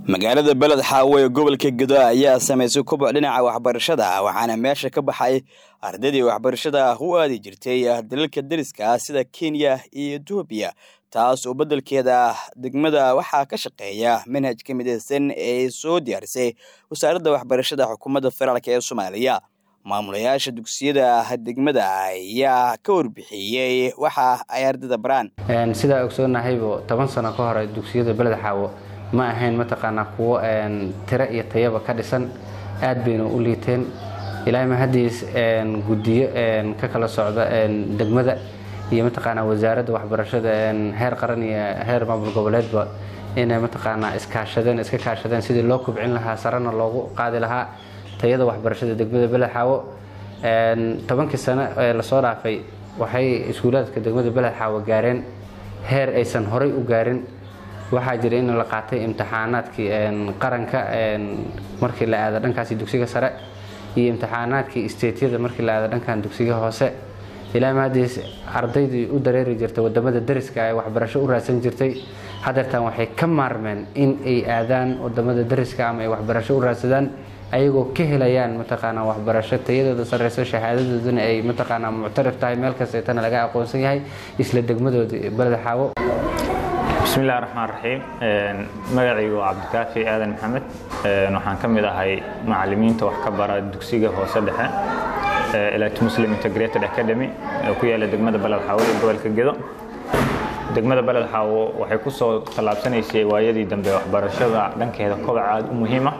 magaalada beled xaawo ee gobolka gedo ayaa samaysay koboc dhinaca waxbarashada waxaana meesha ka baxay ardaydii waxbarashada u aadi jirtay dalalka deriska sida kenya iyo etoobiya taas oo beddelkeeda degmada waxaa ka shaqeeya manhajka midaysan ee soo diyaarisay wasaaradda waxbarashada xukuumadda federaalk ee soomaaliya maamulayaasha dugsiyada degmada ayaa ka warbixiyey waxa ay ardayda baraan sidaa ogsoonnahaybo toban sano ka hore dugsiyada beled xaawo ma ahayn mataqaanaa kuwo tiro iyo tayaba ka dhisan aad bayna u liiteen ilaahay mahadiis guddiyo ka kala socda degmada iyo mataqaanaa wasaaradda waxbarashada heer qaran iyo heer maamul goboleedba inay mataqaanaa iskaashadeen iska kaashadeen sidii loo kubcin lahaa sarena loogu qaadi lahaa tayada waxbarashada degmada beled xaawo tobankii sano ee lasoo dhaafay waxay iskuulaadka degmada beled xaawo gaareen heer aysan horay u gaarin waxaa jira in la qaatay imtixaanaadkii qaranka markii la aado dhankaasi dugsiga sare iyo imtixaanaadkii isteetyada markii la aado dhankan dugsiga hoose ilaa mahadiis ardaydii u dareeri jirtay wadamada dariska ee waxbarasho u raadsan jirtay hadeertan waxay ka maarmeen in ay aadaan wadamada dariska ama ay waxbarasho u raadsadaan ayagoo ka helayaan mataqaanaa waxbarasho tayadooda sareyso shahaadadoodana ay mataqaanaa muctarif tahay meel kasteetana laga aqoonsan yahay isla degmadooda beled xaawo bismillahi raxmaan raxiim magacaygu waa cabdikaafi aadan maxamed waxaan ka mid ahay macalimiinta wax ka bara dugsiga hoose dhexe elit muslim integrated academy ee ku yaala degmada beled xaawo ee gobolka gedo degmada beled xaawo waxay ku soo tallaabsanaysay waayadii dambe waxbarashada dhankeeda kobac aad u muhiima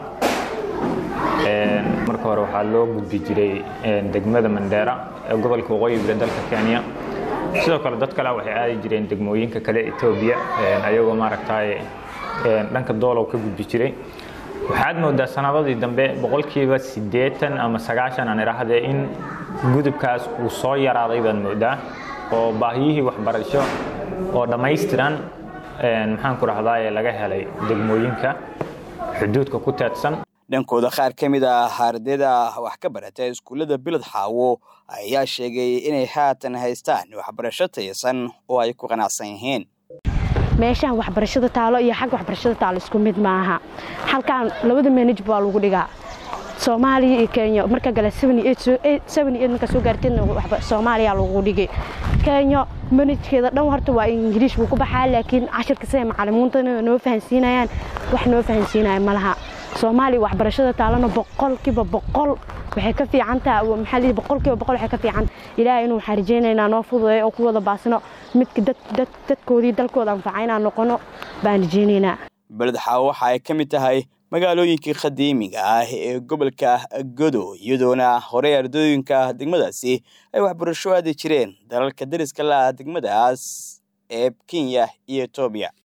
marka hore waxaa loo gudbi jiray degmada mandheera ee gobolka waqooyiga dalka kenya sidoo kale dad kale waxay aadi jireen degmooyinka kale etoobiya ayagoo maaragtay dhanka doolow ka gudbi jiray waxaad moodaa sanadadii dambe boqolkiiba siddeetan ama sagaashan aan idhaahdee in gudubkaas uu soo yaraaday baad moodaa oo baahiyihii waxbarasho oo dhammaystiran maxaan ku dhahdaye laga helay degmooyinka xuduudka ku teedsan dhankooda qaar ka mid ah ardayda wax ka barata iskuullada beled xaawo ayaa sheegay inay haatan haystaan waxbarasho tayasan oo ay ku qanacsan yihiin meeshaan waxbarashada taalo iyo xagga waxbarashada taalo isku mid maaha halkaan labada manaj baa lagu dhigaa soomaaliya iyo kenya marka gale markaa soo gaarteedna soomaaliya lagu dhigay kenya manajkeeda dhan horta waa ingiriish buu ku baxaa laakiin cashirka siday macalimiintana noo fahansiinayaan wax noo fahansiinaya malaha soomaaliya waxbarashada taalana boqolkiiba boqol waxay ka fiicantaha maxaa lii boqolkiiba boqol waxay ka fiican ilaahay inuu waxaan rajaynaynaa noo fududeeyo oo ku wada baasno midka dadkoodii dalkooda anfaca inaan noqono baan rajaynaynaa beled xaawo waxa ay ka mid tahay magaalooyinkii qadiimiga ah ee gobolka godo iyadoona horey ardooyinka degmadaasi ay waxbarasho aadi jireen dalalka deriska laah degmadaas ee kenya iyo etoobiya